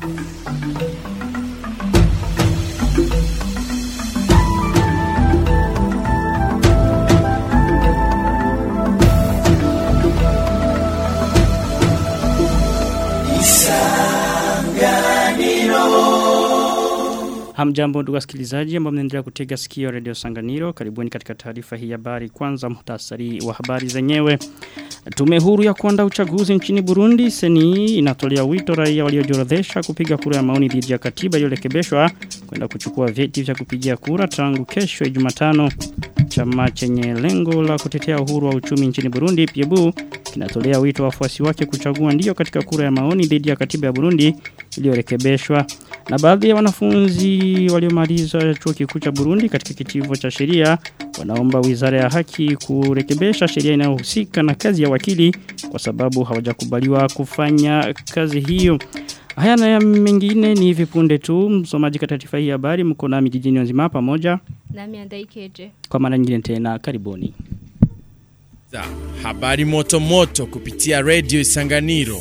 Hamjambo ndugu wasikilizaji ambao mnaendelea kutega sikio Radio Sanganiro. Karibuni katika taarifa hii ya habari. Kwanza muhtasari wa habari zenyewe. Tume huru ya kuandaa uchaguzi nchini Burundi seni inatolea wito raia waliojiorodhesha kupiga kura ya maoni dhidi ya katiba iliyorekebishwa kwenda kuchukua vyeti vya kupigia kura tangu kesho Jumatano. Chama chenye lengo la kutetea uhuru wa uchumi nchini Burundi PIEBU kinatolea wito wafuasi wake kuchagua ndio katika kura ya maoni dhidi ya katiba ya Burundi iliyorekebishwa. Na baadhi ya wanafunzi waliomaliza chuo kikuu cha Burundi katika kitivo cha sheria wanaomba Wizara ya Haki kurekebisha sheria inayohusika na kazi ya wakili kwa sababu hawajakubaliwa kufanya kazi hiyo. Haya na ya mengine ni vipunde tu msomaji katika taarifa hii habari mko nami jijini nzima pamoja nami andaikeje kwa mara nyingine tena karibuni. Za habari moto moto kupitia Radio Isanganiro.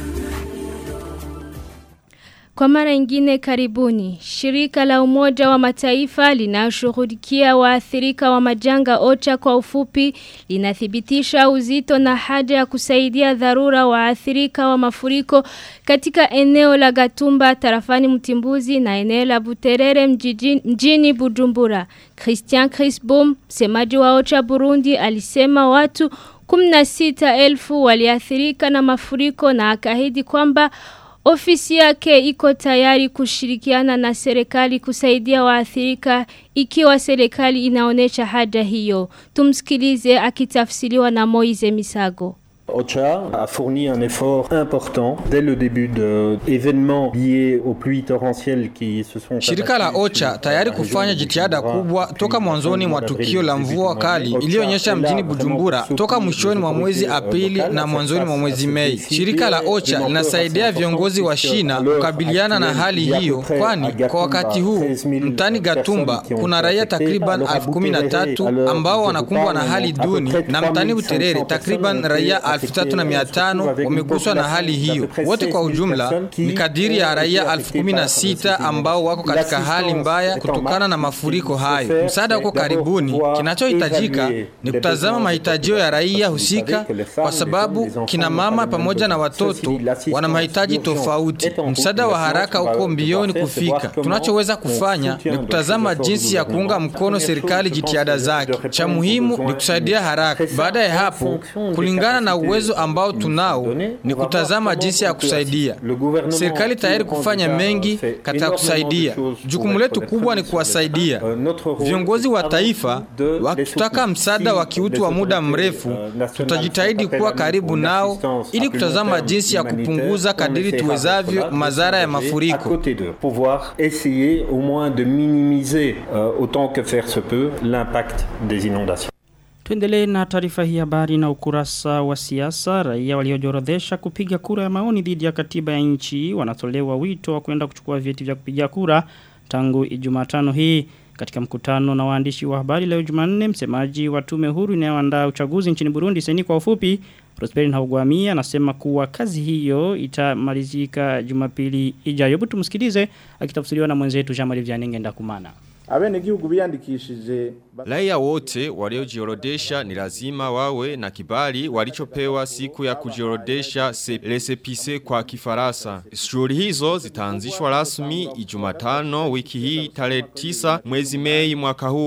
Kwa mara ingine karibuni, shirika la umoja wa mataifa linashughulikia waathirika wa majanga ocha kwa ufupi linathibitisha uzito na haja ya kusaidia dharura waathirika wa mafuriko katika eneo la Gatumba tarafani Mtimbuzi na eneo la Buterere mjini, mjini Bujumbura. Christian Crisbom, msemaji wa ocha Burundi, alisema watu 16,000 waliathirika na mafuriko na akahidi kwamba Ofisi yake iko tayari kushirikiana na serikali kusaidia waathirika ikiwa serikali inaonesha haja hiyo. Tumsikilize akitafsiriwa na Moize Misago. OCHA a fourni un effort important dès le début de événements liés aux pluies torrentielles qui se sont Shirika la OCHA tayari kufanya jitihada kubwa toka mwanzoni mwa tukio la mvua kali iliyoonyesha mjini Bujumbura toka mwishoni mwa mwezi Aprili na mwanzoni mwa mwezi Mei. Shirika la OCHA linasaidia viongozi wa shina kukabiliana na hali hiyo, kwani kwa wakati huu mtani Gatumba kuna raia takriban elfu kumi na tatu ambao wanakumbwa na hali duni na mtani Buterere takriban raia elfu tatu na mia tano wameguswa na hali hiyo. Wote kwa ujumla ni kadiri ya raia elfu kumi na sita ambao wako katika hali mbaya kutokana na mafuriko hayo. Msaada huko karibuni, kinachohitajika ni kutazama mahitajio ya raia husika, kwa sababu kina mama pamoja na watoto wana mahitaji tofauti. Msaada wa haraka uko mbioni kufika. Tunachoweza kufanya ni kutazama jinsi ya kuunga mkono serikali jitihada zake. Cha muhimu ni kusaidia haraka. Baada ya hapo, kulingana na uwezo ambao tunao ni kutazama jinsi ya kusaidia. Serikali tayari kufanya mengi katika kusaidia. Jukumu letu kubwa ni kuwasaidia. Viongozi wa taifa wakitutaka msaada wa kiutu wa muda mrefu, tutajitahidi kuwa karibu nao ili kutazama jinsi ya kupunguza kadiri tuwezavyo madhara ya mafuriko. pouvoir essayer au moins de minimiser euh, autant que faire se peut l'impact des inondations. Tuendelee na taarifa hii habari na ukurasa wa siasa. Raia waliojiorodhesha kupiga kura ya maoni dhidi ya katiba ya nchi wanatolewa wito wa kwenda kuchukua vyeti vya kupiga kura tangu Jumatano hii. Katika mkutano na waandishi wa habari leo Jumanne, msemaji wa tume huru inayoandaa uchaguzi nchini Burundi seni kwa ufupi, Prosper Ntahugwamia anasema kuwa kazi hiyo itamalizika Jumapili ijayo. Hebu tumsikilize akitafsiriwa na mwenzetu Jean-Marie Vianney Ndakumana. abenegihugu biyandikishije Raia wote waliojiorodesha ni lazima wawe na kibali walichopewa siku ya kujiorodesha LSPC kwa kifarasa. Shughuli hizo zitaanzishwa rasmi Ijumatano wiki hii tarehe 9 mwezi Mei mwaka huu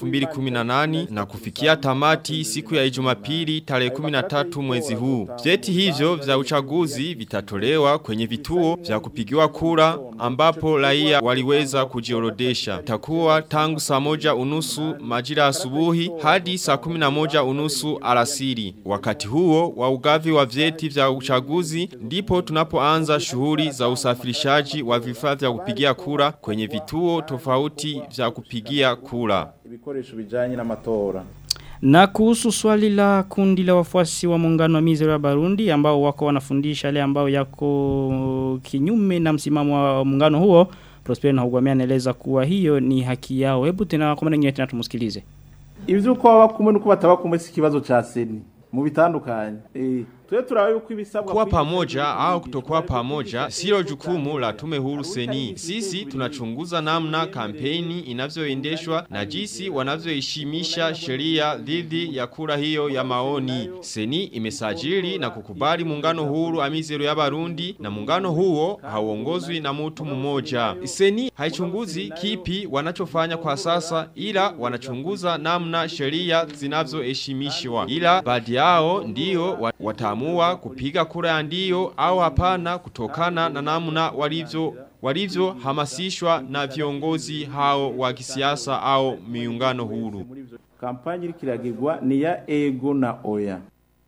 2018 na kufikia tamati siku ya Ijumapili tarehe 13 mwezi huu. Vyeti hivyo vya uchaguzi vitatolewa kwenye vituo vya kupigiwa kura ambapo raia waliweza kujiorodesha. Itakuwa tangu saa moja unusu majira asubuhi hadi saa kumi na moja unusu alasiri. Wakati huo wa ugavi wa vyeti vya uchaguzi ndipo tunapoanza shughuli za usafirishaji wa vifaa vya kupigia kura kwenye vituo tofauti vya kupigia kura. ibikoresho bijanye n'amatora Na kuhusu swali la kundi la wafuasi wa muungano wa Mizero ya Barundi ambao wako wanafundisha yale ambao yako kinyume na msimamo wa muungano huo Prosper na Hugwamia anaeleza kuwa hiyo ni haki yao. Hebu tena kwa maana nyingine tena tumusikilize. ivyo uko baba kumwe nuko bataba kumwe si kibazo ca seni mu bitandukanye eh twe turabe yuko ibisabwa Kuwa kwigisha pamoja ibintu au byigishwa kutokuwa ariko pamoja kwigisha silo ibintu jukumu la byandikwa. tume huru seni. Sisi tunachunguza namna kampeni inavyoendeshwa na jinsi wanavyoheshimisha sheria dhidi ya kura hiyo ya maoni. Seni imesajili na kukubali muungano huru amizero ya Barundi na muungano huo hauongozwi na mtu mmoja. Seni haichunguzi kipi wanachofanya kwa sasa ila wanachunguza namna sheria zinavyoheshimishwa. Ila baadhi yao ndio wa- wataamua kupiga kura ya ndio au hapana kutokana na namna walivyo walivyo hamasishwa na viongozi hao wa kisiasa au miungano huru. kampanye iriko iragirwa ni ya ego na oya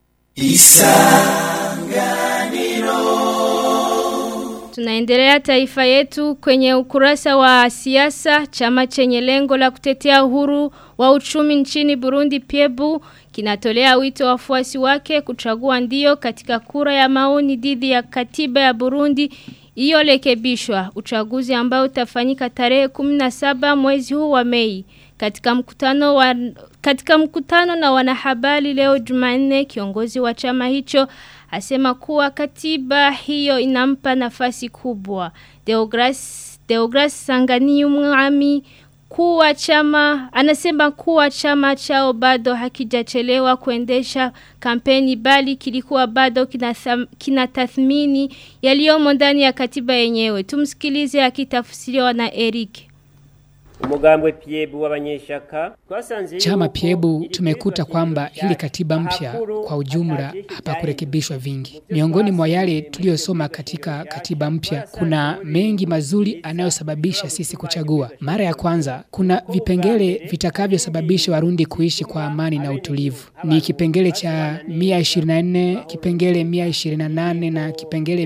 Tunaendelea taifa yetu kwenye ukurasa wa siasa chama chenye lengo la kutetea uhuru wa uchumi nchini Burundi Piebu kinatolea wito wafuasi wake kuchagua ndio katika kura ya maoni dhidi ya katiba ya Burundi iliyorekebishwa uchaguzi ambao utafanyika tarehe 17 mwezi huu wa Mei katika mkutano wa katika mkutano na wanahabari leo Jumanne kiongozi wa chama hicho asema kuwa katiba hiyo inampa nafasi kubwa. Deogras Deogras Sangani Mwami kuwa chama anasema kuwa chama chao bado hakijachelewa kuendesha kampeni bali kilikuwa bado kinatham- kinatathmini yaliyomo ndani ya katiba yenyewe. Tumsikilize akitafsiriwa na Eric. umugambwe piebu w'abanyeshaka twasanze Chama yuko Piebu iri tumekuta bwirizwa kwamba shingiro hili katiba mpya hakuru kwa ujumla ataje hapakurekebishwa vingi. Miongoni mwa yale tuliyosoma katika katiba mpya kuna mengi mazuri anayosababisha sisi kuchagua. Mara ya kwanza kuna vipengele vitakavyosababisha Warundi kuishi kwa amani na utulivu. Ni kipengele cha 124, kipengele 128 na kipengele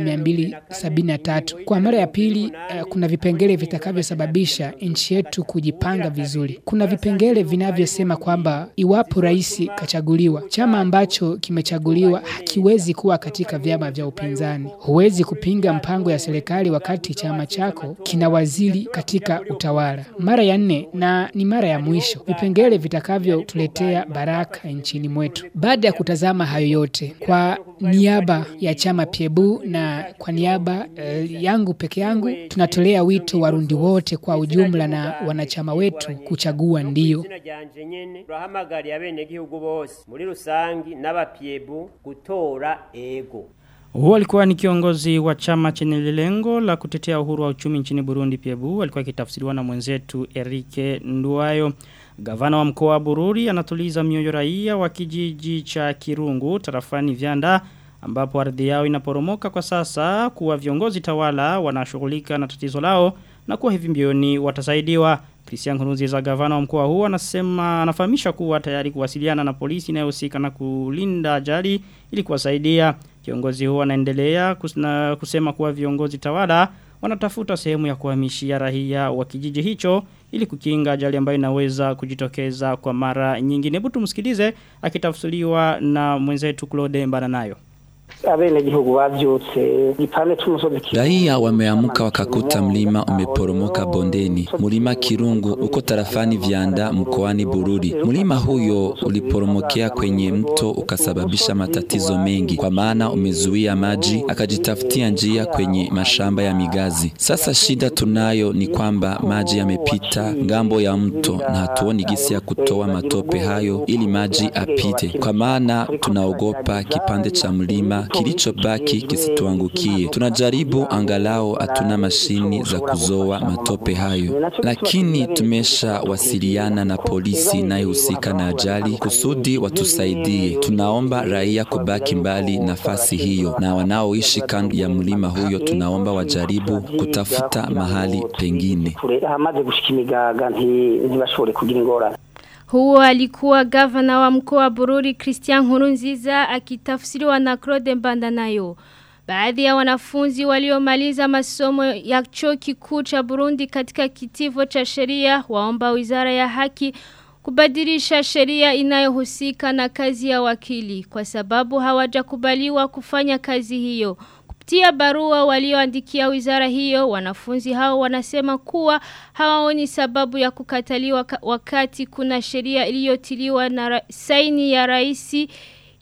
273. Kwa mara ya pili eh, kuna vipengele vitakavyosababisha nchi yetu kujipanga vizuri. Kuna vipengele vinavyosema kwamba iwapo rais kachaguliwa, chama ambacho kimechaguliwa hakiwezi kuwa katika vyama vya upinzani. Huwezi kupinga mpango ya serikali wakati chama chako kina waziri katika utawala. Mara ya nne na ni mara ya mwisho, vipengele vitakavyotuletea baraka nchini mwetu. Baada ya kutazama hayo yote, kwa niaba ya chama Piebu na kwa niaba eh, yangu peke yangu, tunatolea wito Warundi wote kwa ujumla na wanachama wetu kuchagua ndio. izina ryanje nyene turahamagariye abenegihugu bose muri rusangi n'abapiebu gutora ego Huo alikuwa ni kiongozi wa chama chenye lengo la kutetea uhuru wa uchumi nchini Burundi Piebu alikuwa akitafsiriwa na mwenzetu Erike Nduwayo Gavana wa mkoa wa Bururi anatuliza mioyo raia wa kijiji cha Kirungu tarafani Vyanda ambapo ardhi yao inaporomoka kwa sasa kuwa viongozi tawala wanashughulika na tatizo lao na kuwa hivi mbioni watasaidiwa. Christian Nkurunziza gavana wa mkoa huo anasema anafahamisha kuwa tayari kuwasiliana na polisi inayohusika na kulinda ajali ili kuwasaidia. Kiongozi huo anaendelea kusna- kusema kuwa viongozi tawala wanatafuta sehemu ya kuhamishia raia wa kijiji hicho ili kukinga ajali ambayo inaweza kujitokeza kwa mara nyingine. Hebu tumsikilize akitafsiriwa na mwenzetu Claude Mbaranayo. abenegihugu bavyutse gipande c'umusozi Raia wameamka wakakuta mlima umeporomoka bondeni, mlima Kirungu uko tarafani Vyanda mkoani Bururi. Mlima huyo uliporomokea kwenye mto ukasababisha matatizo mengi, kwa maana umezuia maji, akajitafutia njia kwenye mashamba ya migazi. Sasa shida tunayo ni kwamba maji yamepita ngambo ya mto na hatuoni gisi ya kutoa matope hayo ili maji apite, kwa maana tunaogopa kipande cha mlima kilichobaki kisituangukie. Tunajaribu angalau hatuna mashini za kuzoa matope hayo, lakini tumeshawasiliana na polisi inayohusika na ajali kusudi watusaidie. Tunaomba raia kubaki mbali nafasi hiyo, na wanaoishi kando ya mlima huyo tunaomba wajaribu kutafuta mahali pengine. hamaze gushika imigaga nti- ntibashobore kugira ingorane Huo alikuwa gavana wa mkoa wa Bururi Christian Nkurunziza akitafsiriwa na Claude Mbandanayo. Baadhi ya wanafunzi waliomaliza masomo ya chuo kikuu cha Burundi katika kitivo cha sheria waomba Wizara ya Haki kubadilisha sheria inayohusika na kazi ya wakili kwa sababu hawajakubaliwa kufanya kazi hiyo. Kupitia barua walioandikia wizara hiyo, wanafunzi hao wanasema kuwa hawaoni sababu ya kukataliwa ka- wakati kuna sheria iliyotiliwa na ra saini ya raisi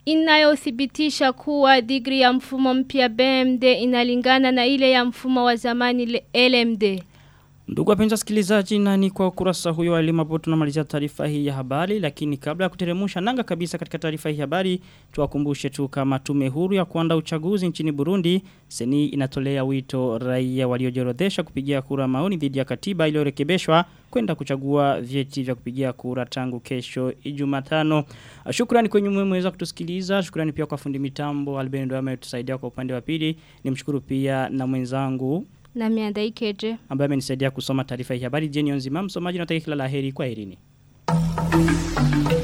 inayothibitisha kuwa digri ya mfumo mpya BMD inalingana na ile ya mfumo wa zamani LMD. Ndugu wapenzi wasikilizaji na ni kwa ukurasa huyo wa elimu hapo tunamalizia taarifa hii ya habari lakini kabla ya kuteremusha nanga kabisa katika taarifa hii ya habari tuwakumbushe tu kama tume huru ya kuandaa uchaguzi nchini Burundi seni inatolea wito raia waliojiorodhesha kupigia kura maoni dhidi ya katiba iliyorekebishwa kwenda kuchagua vyeti vya kupigia kura tangu kesho Ijumatano. Shukrani kwenye mmeweza kutusikiliza. Shukrani pia kwa fundi mitambo Albendo ametusaidia kwa upande wa pili. Nimshukuru pia na mwenzangu na miandaikeje ambaye amenisaidia kusoma taarifa hii habari jeni nzima msomaji na kila laheri kwa herini